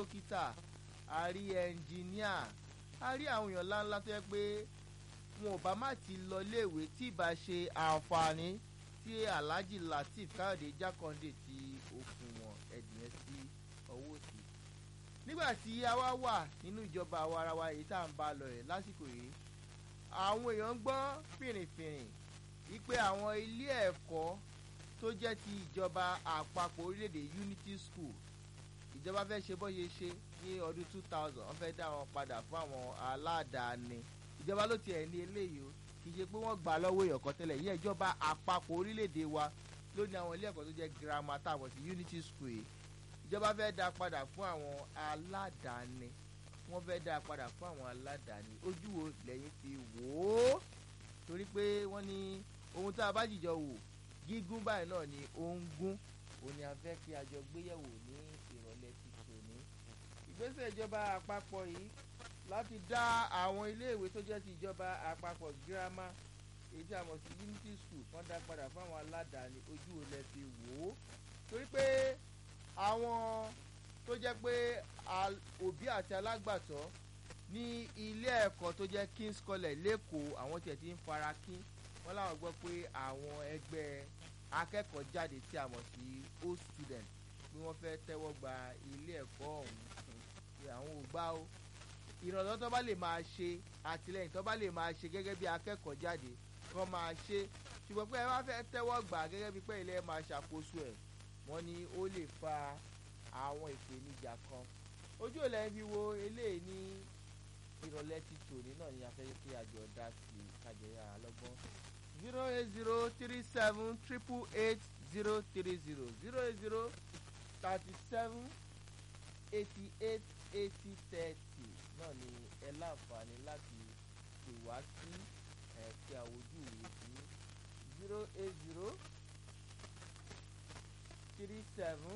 dókítà a rí ẹnjìníà a rí àwọn èèyàn ńláńlá tó yẹ pé wọn ò bá má ti lọ léèwé tí ìbá ṣe àǹfààní tí alhaji lateef káyọ̀dé jákàndé tí ó fún wọn ẹ̀dìyẹn sí ọwọ́ sí. nígbà tí a wá wà nínú ìjọba àwa ara wa èyí tá à ń bá lọ rẹ̀ lásìkò yìí àwọn èèyàn ń gbọ́ fìrìfìrì wípé àwọn ilé ẹ̀kọ́ tó jẹ́ ti ìjọba àpapọ̀ orílẹ̀-èdè unity school ìjọba fẹ́ ṣe bó ṣe ṣe ní ọdún two thousand wọ́n fẹ́ dá wọn padà fún àwọn aládàáni ìjọba ló tiẹ̀ ní eléyìí o kì í ṣe pé wọ́n gbà lọ́wọ́ èèyàn kan tẹ́lẹ̀ ìyẹn ìjọba àpapọ̀ orílẹ̀-èdè wa ló ní àwọn ilé ẹ̀kọ́ tó jẹ́ girama táwọn sí unity school yìí ìjọba fẹ́ dá padà fún àwọn aládàáni wọ́n fẹ́ dá padà fún àwọn aládàáni ojú wo lẹ́yìn fi wò ó torí pé wọ́n ní ohun tá a bá jìjọ wò gígùn báyìí náà ni ó ń gún òun ni a fẹ́ kí a jọ gbéyẹ̀wò ní ìrọ̀lẹ́ ti tòní ìgbésẹ̀ ìjọba àpapọ̀ yìí láti dá àwọn iléèwé tó jẹ́ ti ìjọba àpapọ̀ girama èyí tí a mọ̀ sí unity school wọ́n dá padà fún àwọn aládàáni ojú wo lẹ fi wò ó torí pé àwọn tó jẹ́ pé òbí àti alágbàtọ́ ní ilé ẹ̀kọ́ tó jẹ́ king's college lẹ́kọ̀ọ́ àwọn tiẹ̀ ti ń fara kín wọ́n láwọn gbọ́ pé àwọn ẹgbẹ́ akẹ́kọ̀ọ́ jáde tí a mọ̀ sí old student pé wọ́n fẹ́ tẹ́wọ́ gba ilé ẹ̀kọ́ ọ̀hún pé àwọn ò gbà ó ìrànlọ́wọ́ tó bá lè máa ṣe àtìlẹ́yìn tó bá lè máa ṣe gẹ́gẹ́ bí akẹ́kọ̀ọ́ jáde kọ́ máa ṣe ṣùgbọ́n pé ẹ bá fẹ́ tẹ́wọ́ gbà gẹ́gẹ́ bí pé ilé máa ṣàkóso ẹ̀ wọ́n ní ó lè fa àwọn ìpèníjà kan ojú ò lẹ́yìn bí wo eléyìí ní ìrọ̀lẹ́ ti tòní náà ni a fẹ́ kí àjọ dá sí kájẹyà lọ́gbọ́n zero eight zero three seven triple eight zero three zero zero eight zero thirty seven eighty eight eighty thirty náà ni ẹ láǹfààní láti pè wá sí ẹ kí àwòjú ìwé sí zero eight zero three seven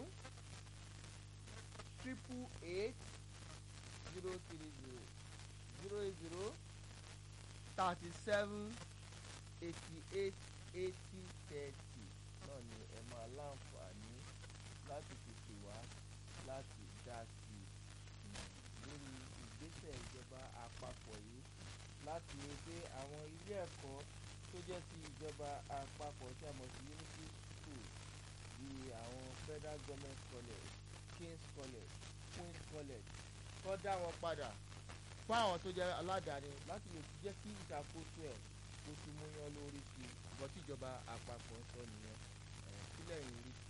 triple eight zero three zero zero eight zero thirty seven eighty eight eighty thirty náà ni ẹ máa láǹfààní láti tètè wá láti dá sí i lórí ìgbésẹ̀ ìjọba àpapọ̀ yìí láti rí pé àwọn ilé ẹ̀kọ́ tó jẹ́ ti ìjọba àpapọ̀ tí a mọ̀ sí unity school bíi àwọn federal government college king's college queen's college kọ́ dá wọn padà fún àwọn tó jẹ́ aládàáni láti lè jẹ́ kí ìṣàkóso ẹ̀ kó tún múyán lórí sí i àbọ̀ tíjọba àpapọ̀ ń sọ nìyẹn sílẹ̀ yìí rí